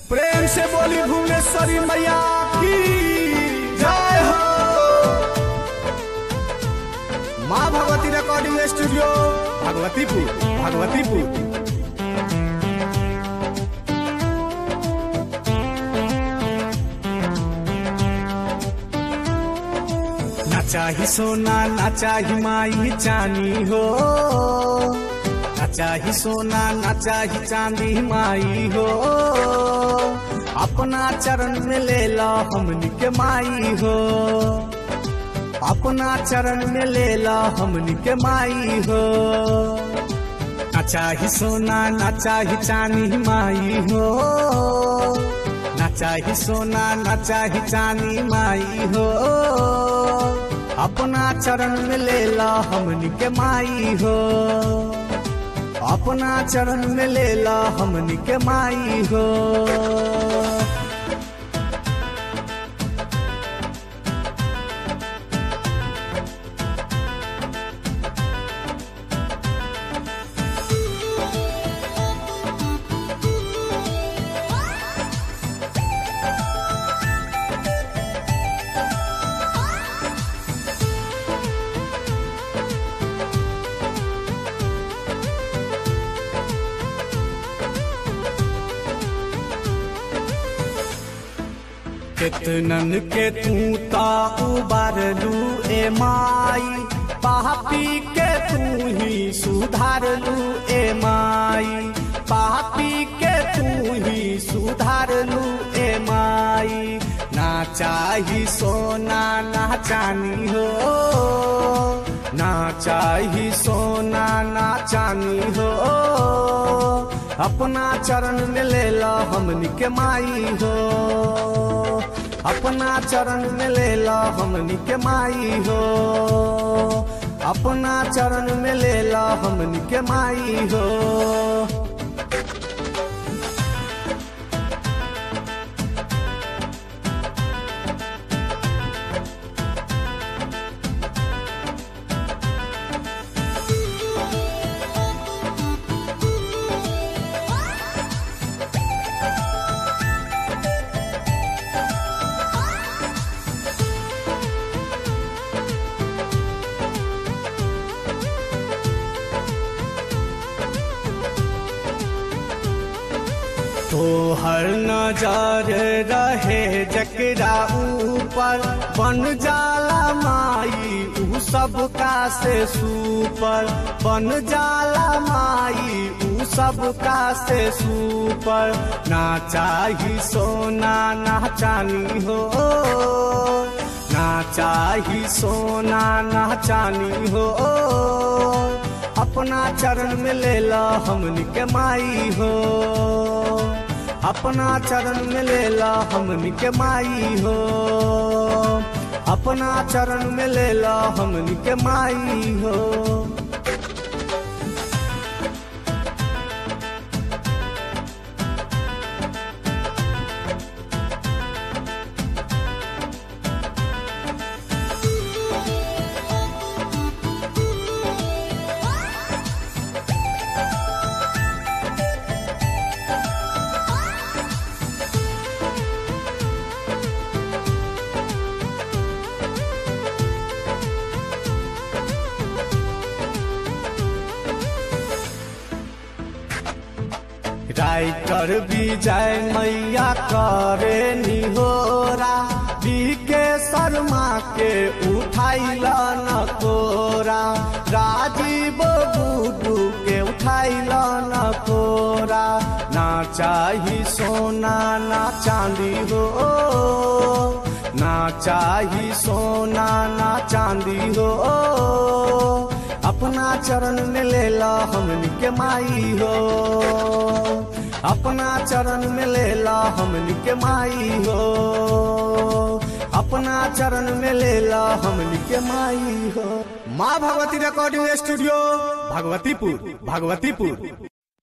प्रेम से बोली भुवनेश्वरी मैया की जय हो माँ भगवती रिकॉर्डिंग स्टूडियो भगवतीपुर भगवतीपुर ना चाही सोना ना चाही माई चानी हो ना चाही सोना ना चाही चांदी माई हो अपना चरण में ले ला हमनी के माई हो अपना चरण में ले ला हमनी के माई हो ना चाही सोना ना चाही चांदी माई हो ना चाही सोना ना चाही चांदी माई हो अपना चरण में ले ला हमनी के माई हो अपना चरण में ले ला हमनी के माई हो केतनन के तू ता उबारलू ए माई पापी के तू ही सुधारलू ए माई पापी के तू ही सुधारलू ए माई ना चाही सोना ना चानी हो ना चाही सोना ना चानी हो अपना चरण में ले ला हमनी के माई हो अपना चरण में ले ला हमनी के माई हो अपना चरण में ले ला हमनी के माई हो तो हर नजर रहे जकरा ऊपर बन जाला माई ऊ सबका से सुपर बन जाला माई ऊ सबका से सुपर ना चाही सोना ना चानी हो ना चाही सोना ना चानी हो अपना चरण में ले ला हमनी के माई हो अपना चरण में ले ला हमनी के माई हो अपना चरण में ले ला हमनी के माई हो राइटर विजय मैया करे निहोरा के शर्मा के उठाइला न कोरा राजीव गुडू के उठाइला न कोरा ना चाही सोना ना चांदी हो ना चाही सोना ना चांदी हो अपना चरण में ले ला हमनी के माई हो अपना चरण में ले ला हमनी के माई हो अपना चरण में ले ला हमनी के माई हो माँ भगवती रिकॉर्डिंग स्टूडियो भगवतीपुर भगवतीपुर